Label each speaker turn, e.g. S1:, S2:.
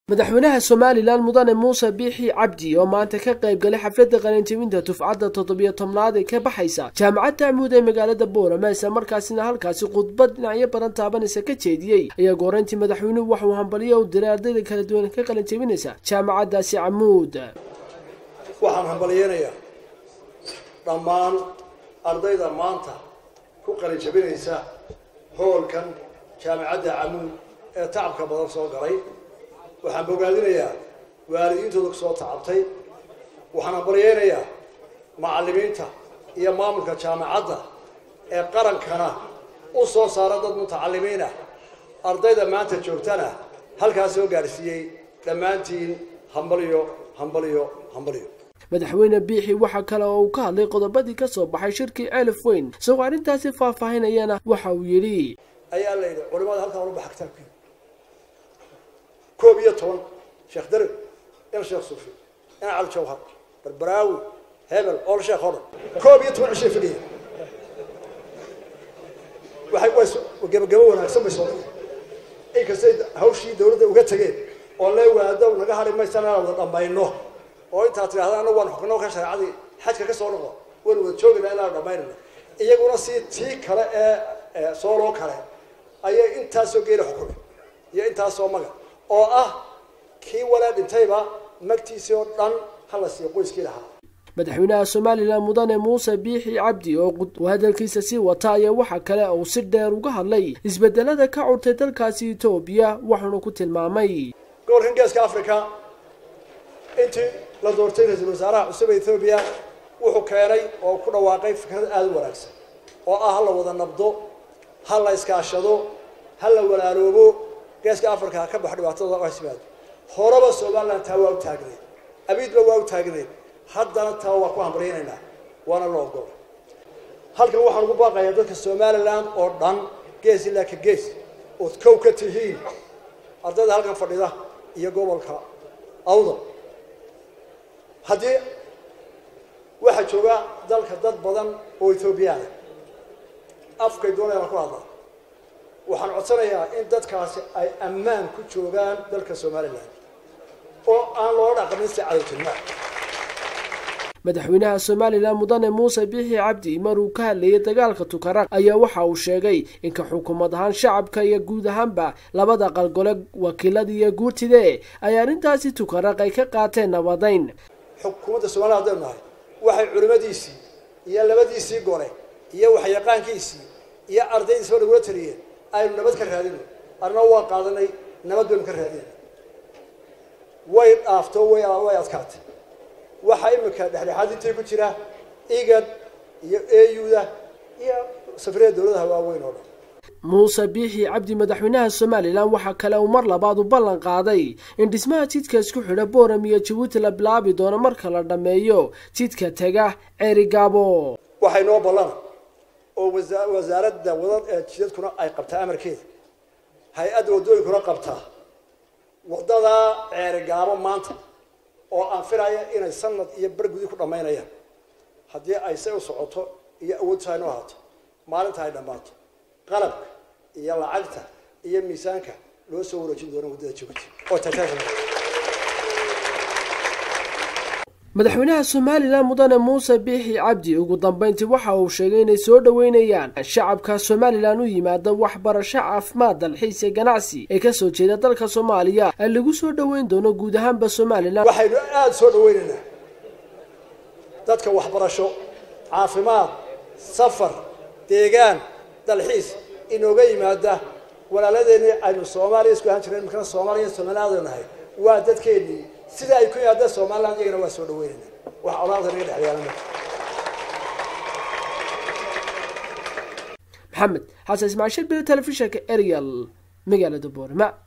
S1: madaxweynaha somalilan mudane muuse biixi cabdi oo maanta ka qayb galay xafladda qalinjebinta dufcadda toddobiyo tobnaad ee ka baxaysa jaamacadda amuud ee magaalada boorama isla markaasina halkaasi khudbad dhinacyo badan taabanaysa ka jeediyey ayaa gooreyntii madaxweynuhu waxauu hambaliyo u diray ardayda kala duwan ka qalinjebinaysa jaamacaddaasi camuud
S2: waxaan hambaliyeynayaa dhammaan ardayda maanta ku qalinjebinaysa hoolkan jaamacadda camuud ee tacabka badan soo galay waxaan bogaadinayaa waalidiintooda kusoo tacabtay waxaan hambalyeynayaa macallimiinta iyo maamulka jaamacadda ee qarankana u soo saara dad mutacalimiinah ardayda maanta joogtana halkaas soo gaadhsiiyey dhammaantiin hambaliyo hambaliyo hambaliyo
S1: madaxweyne biixi waxaa kale oo uu ka hadlay qodobadii ka soo baxay shirkii ceelif weyn isagoo arrintaasi faahfaahinayana waxa uu yidhi
S2: ayaa la yidhi culimada halkaa uba xagtaabki koob iyo toban sheekh darib in sheekh suufi in cali jawhar barbaraawi hebel ool sheekh oo dhan koob iyo toban cishay fadhiya waxay way gabagabo wanaagsan bay soo inkastay hawshii dawladda uga tegeen oo lee waado naga hari maysan inaan wada dhammayno oo intaad tidhahda anagu waan xukno ka shareecadii xajka ka soo noqo waynu wada joogayna inaan dhammaynayno iyaguna si tii kale ee sooloo kale ayay intaasoo geela xukumay iyo intaasoo maga oo ah kii walaa dhintayba magtiisii oo dhan hala siiyo qoyskii lahaa
S1: madaxweynaha somalilan mudane muuse biixi cabdi oo hadalkiisa sii wata ayaa waxa kale uu si dheer uga hadlay isbedelada ka curtay dalkaasi etoobiya waxaanu ku tilmaamay
S2: gobolkan geeska africa intii la doortay ra-iisul wasaaraha cusub ee ethoobiya wuxuu keenay oo ku dhawaaqay fikrad aada u wanaagsan oo ah ha la wada nabdo ha la iskaashado ha la walaaloobo geeska africa ka bax dhibaatada hasimaado horeba somalilan taa waa u taagneed abiidba waa u taagneed haddana taa waa ku hambaryaynaynaa waana la ogola halkan waxaan ugu baaqayaa dadka somalilan oo dhan gees ilaa ka gees ood kow ka tihiin ardayda halkan fadhida iyo gobolka awdal haddii waxaa jooga dalka dad badan oo ethoobiyaana afkay doonayaan ku hadlaa waxaan codsanayaa in dadkaasi ay ammaan ku joogaan dalka somalilan oo aan loola dhaqmin si cadowtinimo
S1: madaxweynaha somalilan mudane muuse biixi cabdi maruu ka hadlayay dagaalka tukaraq ayaa waxa uu sheegay inka xukuumad ahaan shacabka iyo guud ahaanba labada qalgole wakiilada iyo guurtide ay arrintaasi tukaraq ay ka qaateen nabadayn
S2: xukuumadda somalilan haddaynu nahay waxay culimadiisii iyo labadiisii gole iyo waxyaqaankiisii iyo ardaydiisaba nagula taliyeen aynu nabad ka raadino arna waa qaadanay nabad baynu ka raadinay way dhaafto way way adkaatay waxaa imika dhexdhexaad intii ku jira igad iyo auda iyo safriyada dawladaha waaweyn oo dhan
S1: muuse biixi cabdi madaxweynaha somalilan waxaa kale uu mar labaad u ballan qaaday in dhismaha jidka isku xidha booram iyo jabuuti la bilaabi doono marka la dhammeeyo jidka tega ceerigaabo
S2: waxay noo ballana oo wasaaradda wadad ee jidadkuna ay qabtaa amarkeeda hay-adda waddooyinkuna qabtaa waddadaa ceerigaabo maanta oo aan filaya inay sanad iyo bergudi ku dhammaynayaan haddii ay say u socoto iyo awoodta aynoo ahaato maalinta ay dhammaato qalabka iyo lacagta iyo miisaanka loo soo wareejin doono waddada jabuuti oo tataagana
S1: madaxweynaha somalilan mudane muuse biixi cabdi ugu dambeyntii waxa uu sheegay inay soo dhoweynayaan shacabka somalilan u yimaada waxbarasho caafimaad dalxiis ee ganacsi ee kasoo jeeda dalka soomaaliya ee lagu soo dhoweyn doono guud ahaanba somalilan
S2: waxaynu aada soo dhaweynaynaa dadka waxbarasho caafimaad safar deegaan dalxiis inooga yimaada walaaladeenii aynu soomaaliya isku ahaan jireen imikana soomaaliya somalilaadu nahay waa dadkeennii sida ay ku yimaadeen somalilan iyagana waa soo dhaweynayna wax colaada naga dhexyaala
S1: maxamed xasan ismaashir bile telefishinka ariel magaalada boorama